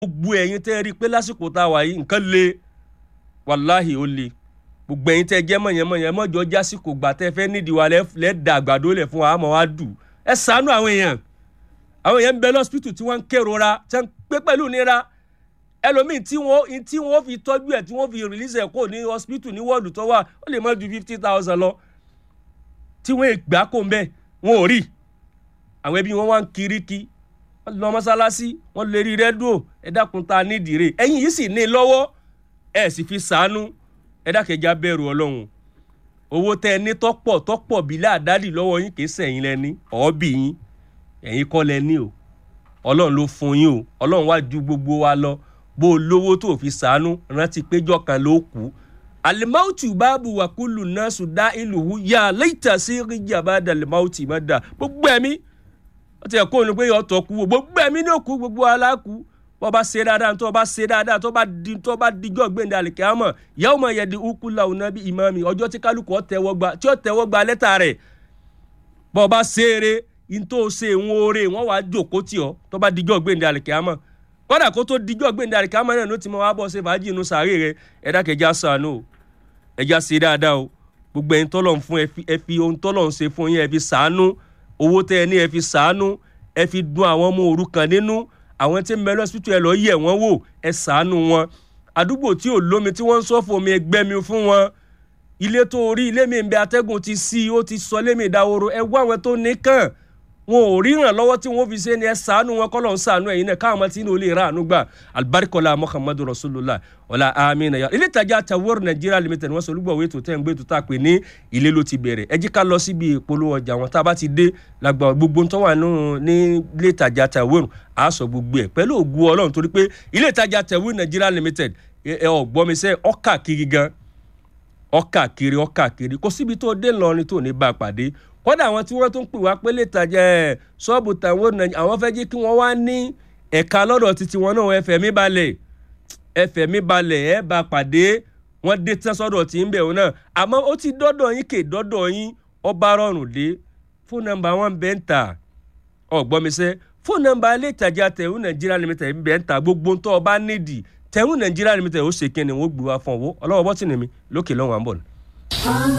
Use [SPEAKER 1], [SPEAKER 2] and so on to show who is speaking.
[SPEAKER 1] gbogbo ẹ̀yin tẹ́ rí i pé lásìkò tá a wà yìí nǹkan le wàláhì ó le gbogbo ẹ̀yin tẹ́ jẹ́ mọ̀yẹ́mọ̀yẹ́ mọ́jọ́ jásìkò gbà tẹ́ fẹ́ nídìí wa lẹ́ da àgbàdo lẹ̀ fún wa àmọ́ wa dù ẹ ṣàánú àwọn èèyàn àwọn èèyàn ń bẹ lọ́sípítù tí wọ́n ń kérora tí wọ́n ń pé pẹ̀lú nira ẹlòmíì tí wọ́n tí wọ́n fi tọ́jú ẹ̀ tí wọ́n fi release ẹ̀ kó ní hospital ní wọ́ọ̀dù tó wà ó lè má ju fifty thousand lọ tí wọ́n gbà kó ń bẹ̀ wọn ò rí àwọn ẹbí wọn wá ń kiri kí wọ́n lọ mọ́sálásí wọ́n lè rí rẹ́díò ẹ dákun ta nídìí rẹ̀ ẹ̀yin yìí sì ní lọ́wọ́ ẹ̀ sì fi sàánú ẹ dákẹ́já bẹ̀rù ọlọ́run owó tẹ ẹ ní tọ́pọ̀ tọ́pọ̀ bí láàdádì lọ́wọ́ yín kì í sẹ̀yìn lẹ́ni ọ̀ọ́bì yín ẹ̀yin kọ́ lẹ́ni o ọlọ́run ló fún yín o ọlọ́run wá ju gbogbo wa lọ bó o lówó tó fi sàánú rántí péjọ kan ló kú alimautu báàbù wàkúlù náà sùdá ìlú yà lẹ́tà sí ríjà bá dà alimautu má dà gbogbo ẹ̀mí wọ́n ti ẹ̀kọ́ òní pé ọ̀tọ̀ kú gbogbo ẹ̀mí ní òkú gbogbo aláàkú bọ́ bá ṣe dáadáa tó bá ṣe dáadáa tó bá di tó bá dijọ́ gbẹ̀ndẹ̀ àlìkẹ́ àmọ́ yàwó máa yẹ di ukú làwọn náà bí ìmáàmì ọjọ́ tí kálukú ọ̀tẹ̀wọ́ gba tí ọ̀tẹ̀wọ́ gba lẹ́tà rẹ̀ bọ́ bá ṣe eré ntó ṣe ń wóore wọ́n wàá jòkó tì ọ́ tó bá dijọ́ gbẹ̀ndẹ̀ àlìkẹ́ àmọ́ kódà kó tó dijọ́ gbẹ̀ndẹ̀ àlìkẹ́ àmọ́ náà ló ti mọ wá bọ́ ṣe fàájì inú sàárè rẹ̀ ẹ̀dá kẹjá sànú o ẹ̀já ṣe dáadáa o gbogbo ẹ̀yin tọ́lọ̀ ń fún ẹ fi ohun tọ́lọ̀ ń ṣe fún yín ẹ fi sàánú owó tẹ́ ẹ ní ẹ fi sàánú ẹ fi dun àwọn ọmọ òrukàn nínú àwọn tí ń bẹ lọ́sítù ẹ lọ́ọ́ yẹ̀ wọ́n wò ẹ ṣàánú wọn àdúgbò tí ò lómi tí wọ́n ń sọ́fò omi ẹgbẹ́ mi fún wọn ilé tó rí ilé mi ń bẹ atẹ́gùn ti sí ó ti sọ lémi ìdáwòrò ẹ wá àwọn tó ní kàn wọn ò ríran lọ́wọ́ tí wọ́n fi ṣe ni ẹ ṣàánú wọn kọ́lọ́ ń ṣàánú ẹ̀yin náà káwọn tí ní olè ra àánú gbà alibarikola muhammadu rasulillah ọ̀la amina ya ilé ìtajà tawor nigeria limited wọ́n sọ olúgbọ̀wé tó tẹ́ ń gbé tó tá a pè ní ilé ló ti bẹ̀rẹ̀ ẹ jí ká lọ síbi ìpolówó ọjà wọn tá a bá ti dé lágbà gbogbo tó wà ní ilé ìtajà tawor a sọ gbogbo ẹ̀ pẹ̀lú ògùn ọlọ́run torí pé ilé ìtajà tawor nigeria limited ẹ ọ̀gbọ́misẹ́ ọkà kiri gan ọkà kiri ọkà kiri kò síbi tó dé lọrin tó ní bá a pàdé kódà àwọn tí wọ́n tún pè wá pé lè tajà ẹ̀ ṣọ́ọ̀bù tàwọn àwọn fẹ́ jẹ́ kí wọ́n wá ní ẹ̀ka lọ́dọ̀ títí wọn náà ẹ̀fẹ̀ mi balẹ̀ ẹ̀fẹ̀ mi balẹ̀ ẹ̀ bá pàdé wọ́n dé tán sọ́dọ̀ tí ń bẹ̀ wọn náà àmọ́ ó ti dọ́dọ̀ yín kè dọ́dọ̀ yín ọba rọrùn dé fóònù nọ́mbà wọn bẹ́ẹ̀ ń tà ọ̀gbọ́misẹ́ fóònù nọ́mbà ilé ìtajà tẹ̀hún nàìjíríà limited bẹ́ẹ̀ ń tà gbogbo tó ọba nídìí tẹ̀hún nàìjíríà limited ó ṣe kí ni wọ́n gbé wá fún ọwọ́ ọlọ́wọ́ bọ́tì nìmi lókè lọ́wọ́ à ń bọ̀ ni.